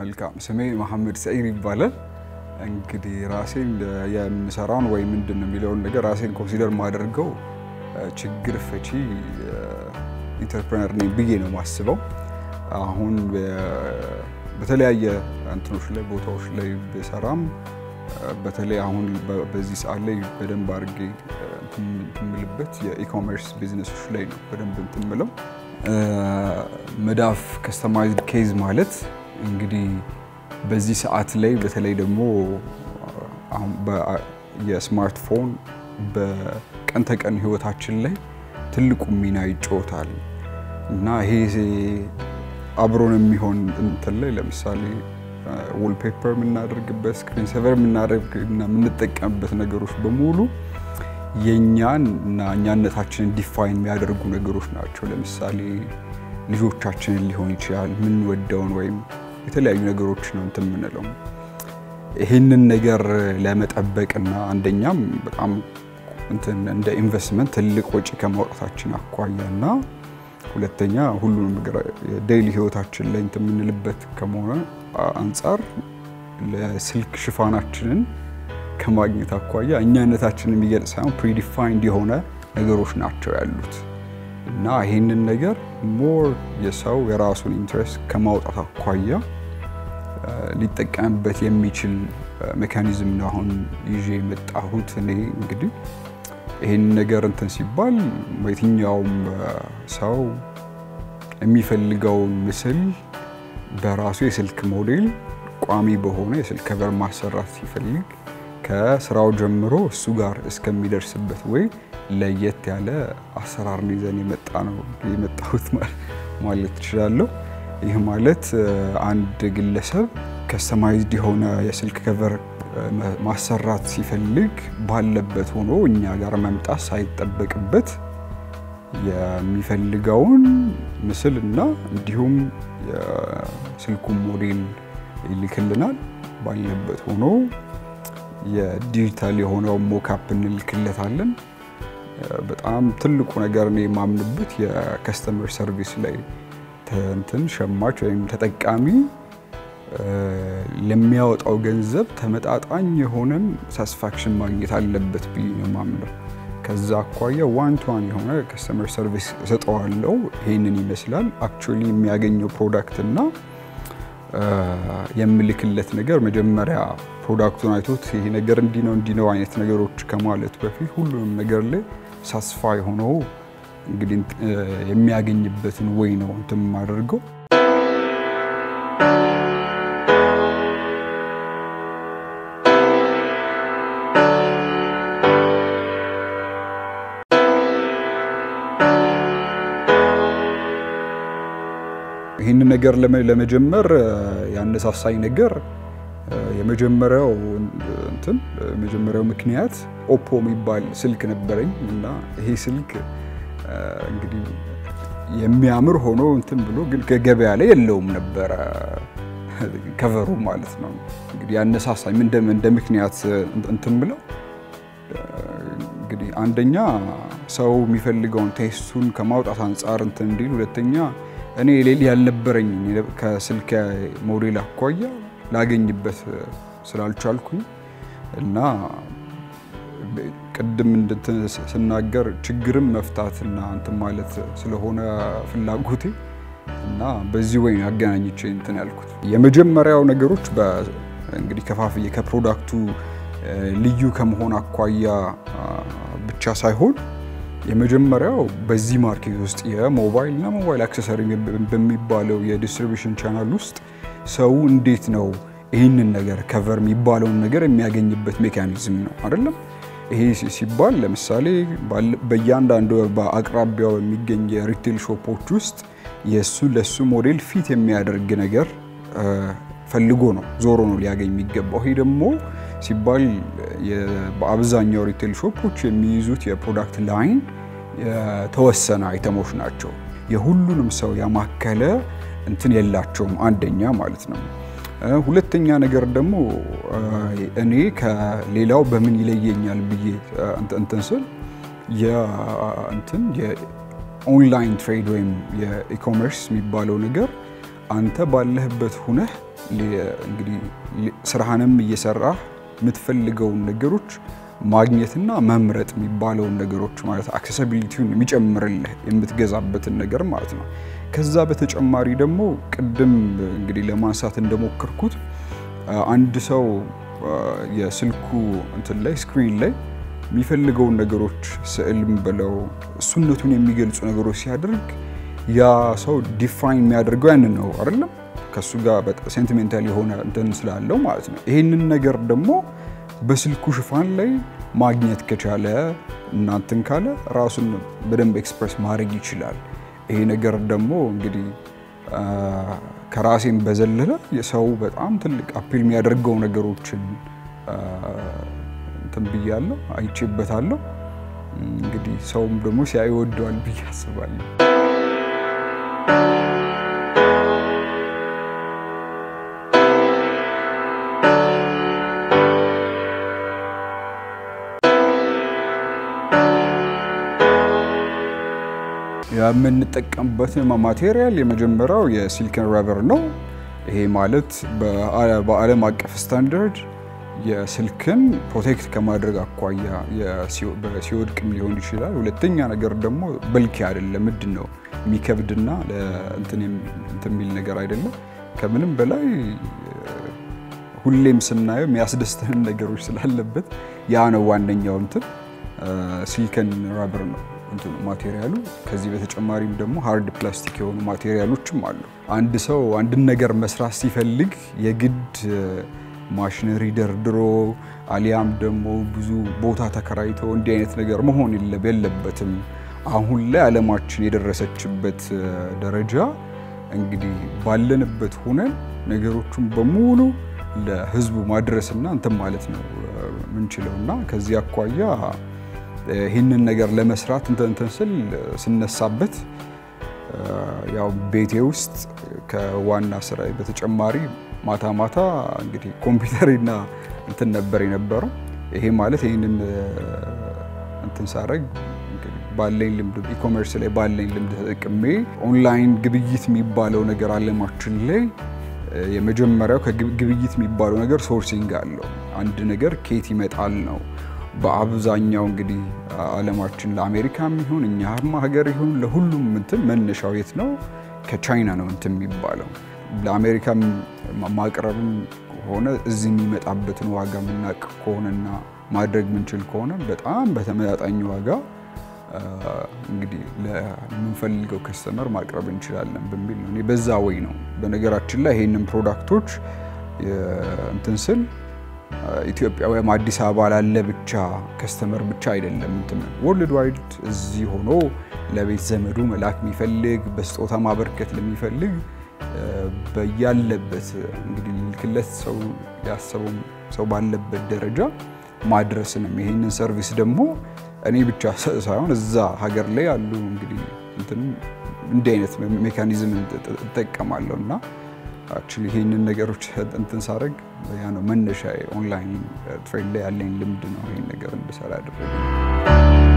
መልካም ስሜ መሐመድ ሰዒድ ይባላል። እንግዲህ ራሴን የምሰራውን ወይ ምንድን ነው የሚለውን ነገር ራሴን ኮንሲደር ማደርገው ችግር ፈቺ ኢንተርፕረነር ነኝ ብዬ ነው የማስበው። አሁን በተለያየ እንትኖች ላይ ቦታዎች ላይ ብሰራም በተለይ አሁን በዚህ ሰዓት ላይ በደንብ አድርጌ የምልበት የኢኮሜርስ ቢዝነሶች ላይ ነው በደንብ እንትምለው። መዳፍ ከስተማይዝድ ኬዝ ማለት እንግዲህ በዚህ ሰዓት ላይ በተለይ ደግሞ የስማርትፎን በቀን ተቀን ህይወታችን ላይ ትልቁ ሚና ይጫወታል እና ይሄ አብሮን የሚሆን እንትን ላይ ለምሳሌ ወልፔፐር የምናደርግበት ስክሪን ሴቨር የምናደርግ እና የምንጠቀምበት ነገሮች በሙሉ የእኛን እና እኛነታችንን ዲፋይን የሚያደርጉ ነገሮች ናቸው። ለምሳሌ ልጆቻችንን ሊሆን ይችላል የምንወደውን ወይም የተለያዩ ነገሮች ነው እንትን የምንለው። ይህንን ነገር ለመጠበቅና አንደኛም በጣም እንትን እንደ ኢንቨስትመንት ትልቅ ወጪ ከማውጣታችን አኳያና ሁለተኛ ሁሉንም ነገር ዴይሊ ህይወታችን ላይ እንትን የምንልበት ከመሆነ አንጻር ለስልክ ሽፋናችንን ከማግኘት አኳያ እኛነታችንን የሚገልጽ ሳይሆን ፕሪዲፋይንድ የሆነ ነገሮች ናቸው ያሉት እና ይህንን ነገር ሞር የሰው የራሱን ኢንትረስት ከማውጣት አኳያ ሊጠቀምበት የሚችል ሜካኒዝም ነው አሁን ይዤ የመጣሁት። እኔ እንግዲህ ይህን ነገር እንትን ሲባል የትኛውም ሰው የሚፈልገውን ምስል በራሱ የስልክ ሞዴል ቋሚ በሆነ የስልክ ከቨር ማሰራት ሲፈልግ ከስራው ጀምሮ እሱ ጋር እስከሚደርስበት ወይ ለየት ያለ አሰራር ይዘን የመጣ ነው የመጣሁት ማለት ትችላለሁ። ይህ ማለት አንድ ግለሰብ ከስተማይዝድ የሆነ የስልክ ከቨር ማሰራት ሲፈልግ ባለበት ሆኖ እኛ ጋር መምጣት ሳይጠበቅበት የሚፈልገውን ምስል እና እንዲሁም የስልኩን ሞዴል ይልክልናል። ባለበት ሆኖ የዲጂታል የሆነው ሞካፕ እንልክለታለን። በጣም ትልቁ ነገር እኔ የማምንበት የከስተመር ሰርቪስ ላይ እንትን ሸማች ወይም ተጠቃሚ ለሚያወጣው ገንዘብ ተመጣጣኝ የሆነን ሳቲስፋክሽን ማግኘት አለበት ብዬ ነው የማምነው። ከዛ አኳያ ዋን ቱ ዋን የሆነ ከስተመር ሰርቪስ እሰጠዋለሁ። ይህንን ይመስላል አክቹዋሊ የሚያገኘው ፕሮዳክት እና የምልክለት ነገር መጀመሪያ ፕሮዳክቱን አይቶት ይሄ ነገር እንዲህ ነው እንዲህ ነው አይነት ነገሮች ከማለት በፊት ሁሉንም ነገር ላይ ሳስፋይ ሆኖ እንግዲህ የሚያገኝበትን ወይ ነው እንትን የማደርገው። ይህንን ነገር ለመጀመር ያነሳሳኝ ነገር የመጀመሪያው እንትን የመጀመሪያው ምክንያት ኦፖ የሚባል ስልክ ነበረኝ እና ይሄ ስልክ እንግዲህ የሚያምር ሆኖ እንትን ብሎ ግን ከገበያ ላይ የለውም ነበረ ከቨሩ ማለት ነው። እንግዲህ ያነሳሳኝ እንደ ምክንያት እንትን ብለው እንግዲህ አንደኛ ሰው የሚፈልገውን ቴስቱን ከማውጣት አንጻር እንትን እንዲል፣ ሁለተኛ እኔ ሌሊ ያልነበረኝ ከስልክ ሞዴል አኳያ ላገኝበት ስላልቻልኩኝ እና ቅድም እንድትን ስናገር ችግርም መፍታትና እንትን ማለት ስለሆነ ፍላጎቴ እና በዚህ ወይ አገናኝቼ እንትን ያልኩት የመጀመሪያው ነገሮች እንግዲህ ከፋፍዬ ከፕሮዳክቱ ልዩ ከመሆን አኳያ ብቻ ሳይሆን የመጀመሪያው በዚህ ማርኬት ውስጥ የሞባይል እና ሞባይል አክሰሰሪ በሚባለው የዲስትሪቢሽን ቻናል ውስጥ ሰው እንዴት ነው ይህንን ነገር ከቨር የሚባለውን ነገር የሚያገኝበት ሜካኒዝም ነው አይደለም። ይሄ ሲባል ለምሳሌ በእያንዳንዱ በአቅራቢያው የሚገኝ የሪቴል ሾፖች ውስጥ የእሱ ለእሱ ሞዴል ፊት የሚያደርግ ነገር ፈልጎ ነው ዞሮ ነው ሊያገኝ የሚገባው። ይሄ ደግሞ ሲባል በአብዛኛው ሪቴል ሾፖች የሚይዙት የፕሮዳክት ላይን የተወሰነ አይተሞች ናቸው። የሁሉንም ሰው ያማከለ እንትን የላቸውም፣ አንደኛ ማለት ነው። ሁለተኛ ነገር ደግሞ እኔ ከሌላው በምን ይለየኛል ብዬ እንትን ስል እንትን የኦንላይን ትሬድ ወይም የኢኮሜርስ የሚባለው ነገር አንተ ባለህበት ሁነህ እንግዲህ ስራህንም እየሰራህ የምትፈልገውን ነገሮች ማግኘትና መምረጥ የሚባለውን ነገሮች ማለት አክሰሲቢሊቲውን የሚጨምርልህ የምትገዛበትን ነገር ማለት ነው። ከዛ በተጨማሪ ደግሞ ቅድም እንግዲህ ለማንሳት እንደሞከርኩት አንድ ሰው የስልኩ እንትን ላይ ስክሪን ላይ የሚፈልገውን ነገሮች ስዕልም ብለው እሱነቱን የሚገልጹ ነገሮች ሲያደርግ ያ ሰው ዲፋይን የሚያደርገው ያንን ነው አይደለም ከሱ ጋር በጣም ሴንቲሜንታል የሆነ እንትን ስላለው ማለት ነው። ይሄንን ነገር ደግሞ በስልኩ ሽፋን ላይ ማግኘት ከቻለ እናንትን ካለ ራሱን በደንብ ኤክስፕረስ ማድረግ ይችላል። ይሄ ነገር ደግሞ እንግዲህ ከራሴም በዘለለ የሰው በጣም ትልቅ አፒል የሚያደርገው ነገሮችን እንትን ብያለሁ፣ አይቼበታለሁ። እንግዲህ ሰውም ደግሞ ሲያይ ይወደዋል ብዬ አስባለሁ። የምንጠቀምበት ማቴሪያል የመጀመሪያው የሲሊከን ረበር ነው። ይሄ ማለት በዓለም አቀፍ ስታንዳርድ የስልክን ፕሮቴክት ከማድረግ አኳያ ሲወድቅም ሊሆን ይችላል። ሁለተኛ ነገር ደግሞ በልኪ አይደለም፣ ምንድን ነው የሚከብድና እንትን የሚል ነገር አይደለም። ከምንም በላይ ሁሌም ስናየው የሚያስደስተን ነገሮች ስላለበት ያ ነው ዋነኛው እንትን ሲሊከን ረበር ነው ማቴሪያሉ። ከዚህ በተጨማሪም ደግሞ ሃርድ ፕላስቲክ የሆኑ ማቴሪያሎችም አሉ። አንድ ሰው አንድን ነገር መስራት ሲፈልግ የግድ ማሽነሪ ደርድሮ አሊያም ደግሞ ብዙ ቦታ ተከራይቶ እንዲህ አይነት ነገር መሆን የለበትም። አሁን ላይ ዓለማችን የደረሰችበት ደረጃ እንግዲህ ባለንበት ሆነን ነገሮቹን በሙሉ ለሕዝቡ ማድረስና እንትን ማለት ነው ምንችለው እና ከዚህ አኳያ ይህንን ነገር ለመስራት እንትን ስል ስነሳበት ያው ቤቴ ውስጥ ከዋና ስራ በተጨማሪ ማታ ማታ እንግዲህ ኮምፒውተርና እንትን ነበር የነበረው። ይሄ ማለት ይህንን እንትን ሳረግ ባለኝ ልምድ ኢኮሜርስ ላይ ባለኝ ልምድ ተጠቅሜ ኦንላይን ግብይት የሚባለው ነገር አለማችን ላይ የመጀመሪያው ከግብይት የሚባለው ነገር ሶርሲንግ አለው። አንድ ነገር ኬት ይመጣል ነው በአብዛኛው እንግዲህ ዓለማችን ለአሜሪካም ይሁን እኛም ሀገር ይሁን ለሁሉም እንትን መነሻው የት ነው? ከቻይና ነው እንትን የሚባለው። ለአሜሪካ ማቅረብም ሆነ እዚህ የሚመጣበትን ዋጋ የምናውቅ ከሆነና ማድረግ ምንችል ከሆነ በጣም በተመጣጣኝ ዋጋ እንግዲህ ለምንፈልገው ከስተመር ማቅረብ እንችላለን በሚል ነው። እኔ በዛ ወይ ነው። በነገራችን ላይ ይሄንን ፕሮዳክቶች እንትን ስል ኢትዮጵያ ወይም አዲስ አበባ ላለ ብቻ ከስተመር ብቻ አይደለም እንትን ወርልድ ዋይድ እዚህ ሆኖ ለቤት ዘመዱ መላክ የሚፈልግ በስጦታ ማበርከት ለሚፈልግ በያለበት እንግዲህ ልክለት ሰው ያሰበው ሰው ባለበት ደረጃ ማድረስንም ይሄንን ሰርቪስ ደግሞ እኔ ብቻ ሳይሆን እዛ ሀገር ላይ ያሉ እንግዲህ እንዲህ አይነት ሜካኒዝም እጠቀማለሁ እና አክቹዋሊ ይሄንን ነገሮች እንትን ሳደርግ ያ ነው መነሻ ኦንላይን ትሬድ ላይ ያለኝ ልምድ ነው ይሄን ነገር እንድሰራ ያደረገ።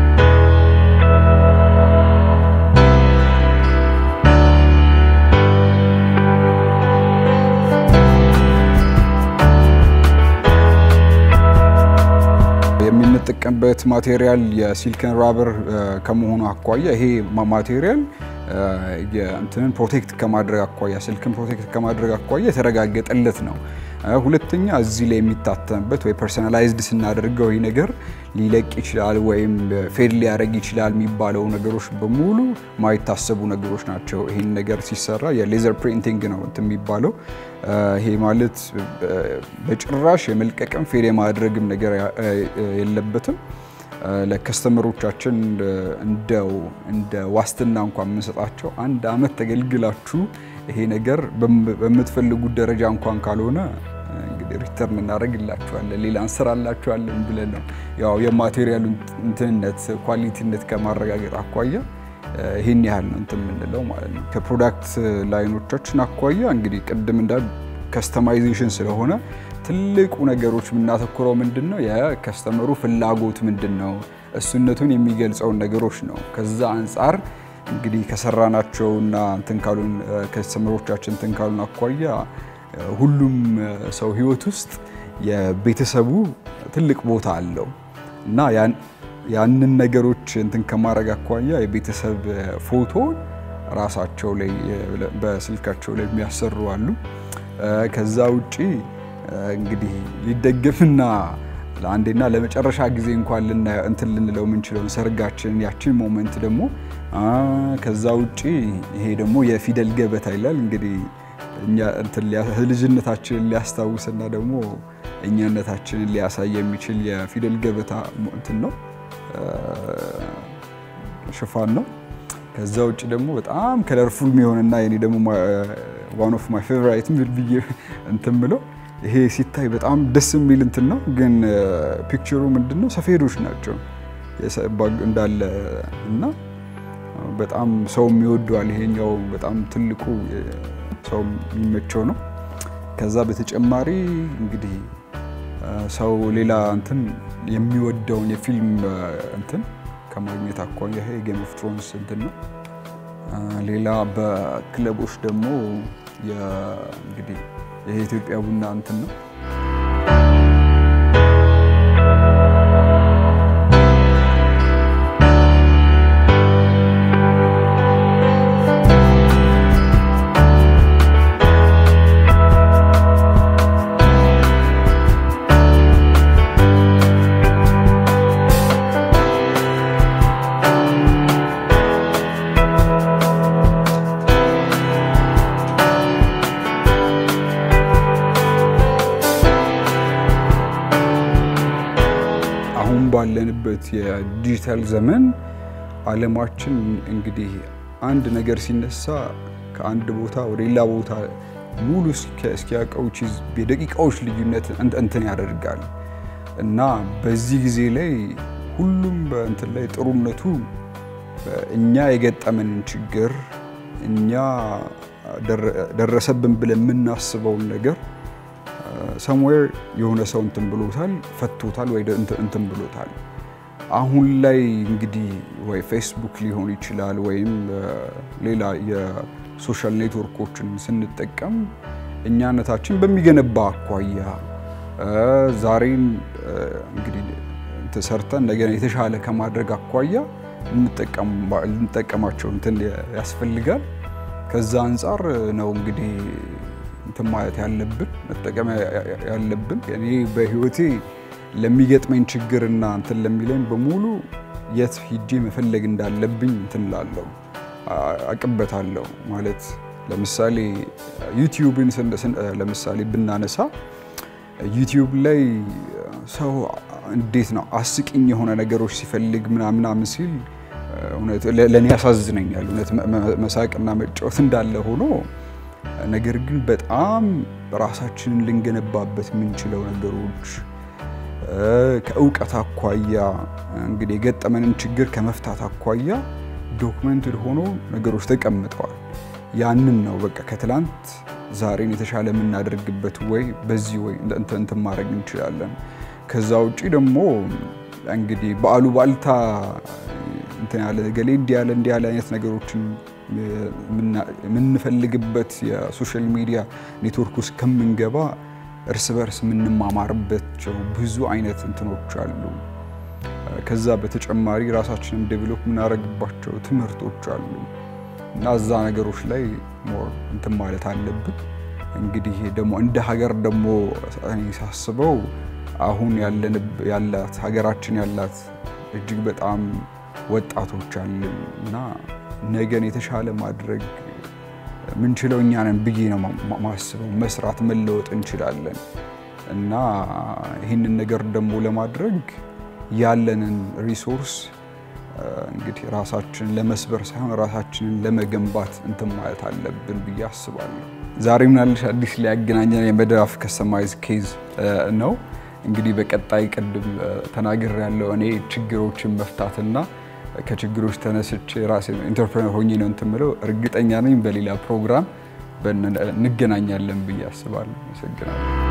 የምንጠቀምበት ማቴሪያል የሲሊከን ራበር ከመሆኑ አኳያ ይሄ ማቴሪያል እንትንን ፕሮቴክት ከማድረግ አኳያ ስልክን ፕሮቴክት ከማድረግ አኳያ የተረጋገጠለት ነው። ሁለተኛ እዚህ ላይ የሚታተምበት ወይ ፐርሰናላይዝድ ስናደርገው ይህ ነገር ሊለቅ ይችላል ወይም ፌድ ሊያደርግ ይችላል የሚባለው ነገሮች በሙሉ ማይታሰቡ ነገሮች ናቸው። ይህን ነገር ሲሰራ የሌዘር ፕሪንቲንግ ነው እንትን የሚባለው። ይሄ ማለት በጭራሽ የመልቀቅም ፌድ የማድረግም ነገር የለበትም። ለከስተመሮቻችን እንደው እንደ ዋስትና እንኳን የምንሰጣቸው አንድ አመት ተገልግላችሁ ይሄ ነገር በምትፈልጉት ደረጃ እንኳን ካልሆነ እንግዲህ ሪተርን እናደርግላችኋለን፣ ሌላ እንሰራላችኋለን ብለን ነው ያው የማቴሪያሉ እንትንነት ኳሊቲነት ከማረጋገጥ አኳያ ይህን ያህል ነው እንትን የምንለው ማለት ነው። ከፕሮዳክት ላይኖቻችን አኳያ እንግዲህ ቅድም እንዳ ከስተማይዜሽን ስለሆነ ትልቁ ነገሮች የምናተኩረው ምንድን ነው? የከስተመሩ ፍላጎት ምንድን ነው? እሱነቱን የሚገልጸውን ነገሮች ነው። ከዛ አንጻር እንግዲህ ከሰራናቸውና እንትን ካሉን ከስተመሮቻችን እንትን ካሉን አኳያ ሁሉም ሰው ህይወት ውስጥ የቤተሰቡ ትልቅ ቦታ አለው እና ያንን ነገሮች እንትን ከማድረግ አኳያ የቤተሰብ ፎቶ ራሳቸው ላይ በስልካቸው ላይ የሚያሰሩ አሉ። ከዛ ውጪ እንግዲህ ሊደገፍና ለአንዴና ለመጨረሻ ጊዜ እንኳን እንትን ልንለው የምንችለውን ሰርጋችንን ያችን ሞመንት ደግሞ ከዛ ውጪ ይሄ ደግሞ የፊደል ገበታ ይላል እንግዲህ ልጅነታችንን ሊያስታውስና ደግሞ እኛነታችንን ሊያሳይ የሚችል የፊደል ገበታ እንትን ነው ሽፋን ነው። ከዛ ውጭ ደግሞ በጣም ከለርፉል የሚሆንና የኔ ደግሞ ዋን ኦፍ ማይ ፌቨራይት ብዬ እንትን ብለው ይሄ ሲታይ በጣም ደስ የሚል እንትን ነው። ግን ፒክቸሩ ምንድን ነው? ሰፌዶች ናቸው እንዳለ እና በጣም ሰው የሚወደዋል። ይሄኛው በጣም ትልቁ ሰው የሚመቸው ነው። ከዛ በተጨማሪ እንግዲህ ሰው ሌላ እንትን የሚወደውን የፊልም እንትን ከማግኘት አኳያ ይሄ ጌም ኦፍ ትሮንስ እንትን ነው። ሌላ በክለቦች ደግሞ እንግዲህ ይሄ ኢትዮጵያ ቡና እንትን ነው። አሁን ባለንበት የዲጂታል ዘመን ዓለማችን እንግዲህ አንድ ነገር ሲነሳ ከአንድ ቦታ ወደ ሌላ ቦታ ሙሉ እስኪያውቀው የደቂቃዎች ልዩነት እንትን ያደርጋል እና በዚህ ጊዜ ላይ ሁሉም በእንትን ላይ ጥሩነቱ እኛ የገጠመንን ችግር እኛ ደረሰብን ብለን የምናስበውን ነገር ሰምዌር የሆነ ሰው እንትን ብሎታል፣ ፈቶታል ወይ እንትን ብሎታል። አሁን ላይ እንግዲህ ወይ ፌስቡክ ሊሆን ይችላል ወይም ሌላ የሶሻል ኔትወርኮችን ስንጠቀም እኛነታችን በሚገነባ አኳያ ዛሬን እንግዲህ ተሰርተን እንደገና የተሻለ ከማድረግ አኳያ ልንጠቀማቸው እንትን ያስፈልጋል። ከዛ አንጻር ነው እንግዲህ እንትን ማለት ያለብን መጠቀም ያለብን። እኔ በህይወቴ ለሚገጥመኝ ችግርና እንትን ለሚለኝ በሙሉ የት ሂጄ መፈለግ እንዳለብኝ እንትን ላለው አቅበታለሁ። ማለት ለምሳሌ ዩቲዩብን ለምሳሌ ብናነሳ ዩቲዩብ ላይ ሰው እንዴት ነው አስቂኝ የሆነ ነገሮች ሲፈልግ ምናምናምን ሲል ለእኔ ያሳዝነኛል። እውነት መሳቅና መጫወት እንዳለ ሆኖ ነገር ግን በጣም ራሳችንን ልንገነባበት የምንችለው ነገሮች ከእውቀት አኳያ እንግዲህ የገጠመንን ችግር ከመፍታት አኳያ ዶክመንትድ ሆኖ ነገሮች ተቀምጠዋል። ያንን ነው በቃ ከትላንት ዛሬን የተሻለ የምናደርግበት ወይ በዚህ ወይ እንትን ማድረግ እንችላለን። ከዛ ውጭ ደግሞ እንግዲህ በአሉባልታ እንትን ያለ ገሌ እንዲህ ያለ እንዲህ ያለ አይነት ነገሮችን የምንፈልግበት የሶሻል ሚዲያ ኔትወርክ ውስጥ ከምንገባ እርስ በርስ የምንማማርባቸው ብዙ አይነት እንትኖች አሉ። ከዛ በተጨማሪ ራሳችንን ዴቨሎፕ የምናደርግባቸው ትምህርቶች አሉ እና እዛ ነገሮች ላይ ሞር እንትን ማለት አለብን። እንግዲህ ደግሞ እንደ ሀገር ደግሞ እኔ ሳስበው አሁን ያላት ሀገራችን ያላት እጅግ በጣም ወጣቶች አለን እና ነገን የተሻለ ማድረግ ምንችለው እኛ ነን ብዬ ነው ማስበው። መስራት መለወጥ እንችላለን እና ይህንን ነገር ደግሞ ለማድረግ ያለንን ሪሶርስ እንግዲህ ራሳችንን ለመስበር ሳይሆን ራሳችንን ለመገንባት እንትን ማለት አለብን ብዬ አስባለሁ። ዛሬ ምናልሽ አዲስ ሊያገናኘን የመዳፍ ከስተማይዝ ኬዝ ነው። እንግዲህ በቀጣይ ቅድም ተናግር ያለው እኔ ችግሮችን መፍታትና ከችግሮች ተነስቼ ራሴ ኢንተርፕረነር ሆኜ ነው እንትን የምለው። እርግጠኛ ነኝ በሌላ ፕሮግራም እንገናኛለን ብዬ አስባለሁ። አመሰግናለሁ።